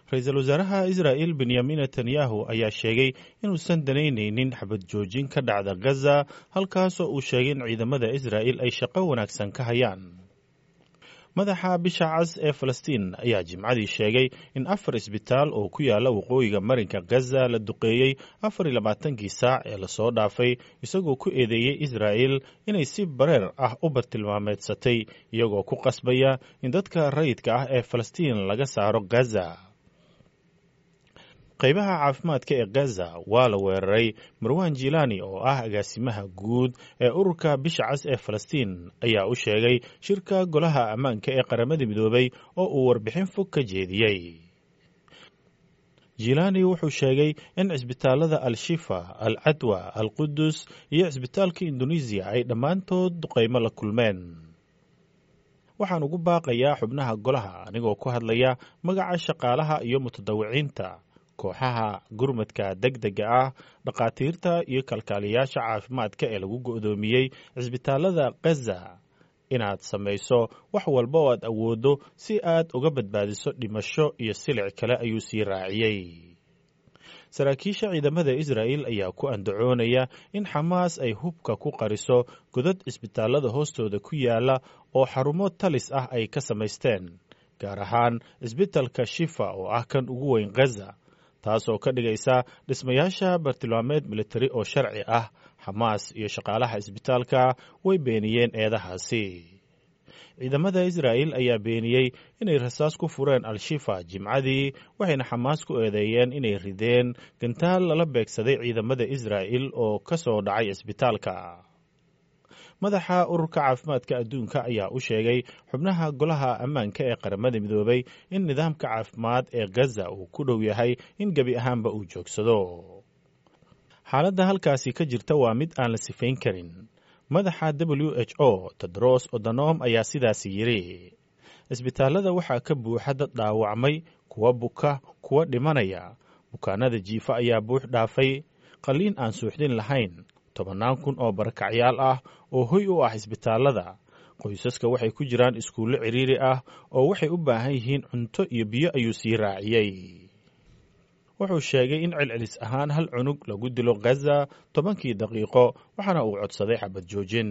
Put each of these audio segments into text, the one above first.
ra-iisul wasaaraha israa'il benyamin netanyahu ayaa sheegay inuusan danaynaynin xabad joojin ka dhacda gaza halkaasoo uu sheegay in ciidamada israa'il ay shaqo wanaagsan ka hayaan madaxa bisha cas ee falastiin ayaa jimcadii sheegay in afar isbitaal oo ku yaala waqooyiga marinka gaza la duqeeyey afar iyo labaatankii saac ee lasoo dhaafay isagoo ku eedeeyey israa'il inay si bareer ah u bartilmaameedsatay iyagoo ku qasbaya in dadka rayidka ah ee falastiin laga saaro gaza qaybaha caafimaadka ee gaza waa la weeraray marwan jilani oo ah agaasimaha guud ee ururka bisha cas ee falastiin ayaa u sheegay shirka golaha ammaanka ee qaramada midoobay oo uu warbixin fog ka jeediyey jilani wuxuu sheegay in cisbitaalada al-shifa al cadwa al qudus iyo cisbitaalka indonesiya ay dhammaantood duqaymo la kulmeen waxaan ugu baaqayaa xubnaha golaha anigoo ku hadlaya magaca shaqaalaha iyo mutadawiciinta kooxaha gurmadka deg dega ah dhakhaatiirta iyo kalkaaliyaasha caafimaadka ee lagu go'doomiyey cisbitaalada gaza inaad samayso wax walba oo aad awooddo si aad uga badbaadiso dhimasho iyo silic kale ayuu sii raaciyey saraakiisha ciidamada israa'il ayaa ku andacoonaya in xamaas ay hubka ku qariso godad cisbitaalada hoostooda ku yaala oo xarumo talis ah ay ka samaysteen gaar ahaan cisbitalka shifa oo ah kan ugu weyn gaza taasoo ka dhigaysa dhismayaasha bartilmaameed militari oo sharci ah xamaas iyo shaqaalaha isbitaalka way beeniyeen eedahaasi ciidamada israa'il ayaa beeniyey inay rasaas ku fureen al-shifa jimcadii waxayna xamaas ku eedeeyeen inay rideen gantaal lala beegsaday ciidamada israa'il oo ka soo dhacay isbitaalka madaxa ururka caafimaadka adduunka ayaa u sheegay xubnaha golaha ammaanka ee qaramada midoobay in nidaamka caafimaad ee gaza uu ku dhow yahay in gebi ahaanba uu joogsado xaaladda halkaasi ka jirta waa mid aan la sifayn karin madaxa w h o tedros odonom ayaa sidaasi yidhi cisbitaalada waxaa ka buuxa dad dhaawacmay kuwa buka kuwa dhimanaya bukaanada jiifa ayaa buux dhaafay qalliin aan suuxdin lahayn tobannaan kun oo barakacyaal ah oo hoy u ah isbitaalada qoysaska waxay ku jiraan iskuullo cidhiiri ah oo waxay u baahan yihiin cunto iyo biyo ayuu sii raaciyey wuxuu sheegay in celcelis ahaan hal cunug lagu dilo gaza tobankii daqiiqo waxaana uu codsaday xabad joojin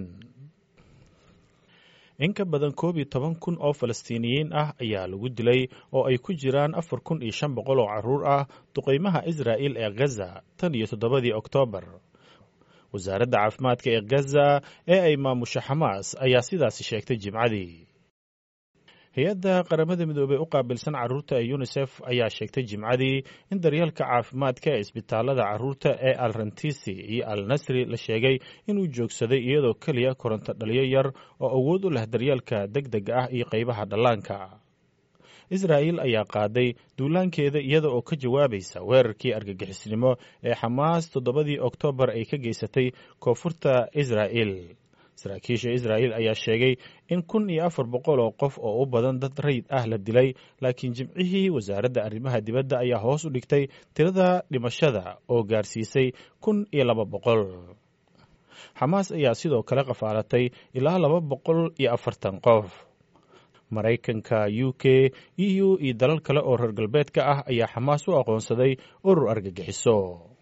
in ka badan koob iyo toban kun oo falastiiniyiin ah ayaa lagu dilay oo ay ku jiraan afar kun iyo shan boqol oo carruur ah duqaymaha israa'il ee gaza tan iyo toddobadii oktoobar wasaaradda caafimaadka ee gaza ee ay maamusho xamaas ayaa sidaasi sheegtay jimcadii hay-adda qaramada midoobey u qaabilsan carruurta ee yunisef ayaa sheegtay jimcadii in daryeelka caafimaadka ee isbitaalada carruurta ee al rantisi iyo al nasri la sheegay inuu joogsaday iyadoo keliya koronto dhaliyo yar oo awood u leh daryeelka deg deg ah iyo qaybaha dhallaanka israa'il ayaa qaaday duulaankeeda iyada oo ka jawaabaysa weerarkii argagixisnimo ee xamaas toddobadii oktoobar ay ka geysatay koonfurta israa'il saraakiisha israa'il ayaa sheegay in kun iyo afar boqol oo qof oo u badan dad rayid ah la dilay laakiin jimcihii wasaaradda arrimaha dibadda ayaa hoos u dhigtay tirada dhimashada oo gaarsiisay kun iyo laba boqol xamaas ayaa sidoo kale qafaalatay ilaa laba boqol iyo afartan qof maraykanka u k e u iyo dalal kale oo reer galbeedka ah ayaa xamaas u aqoonsaday urur argagixiso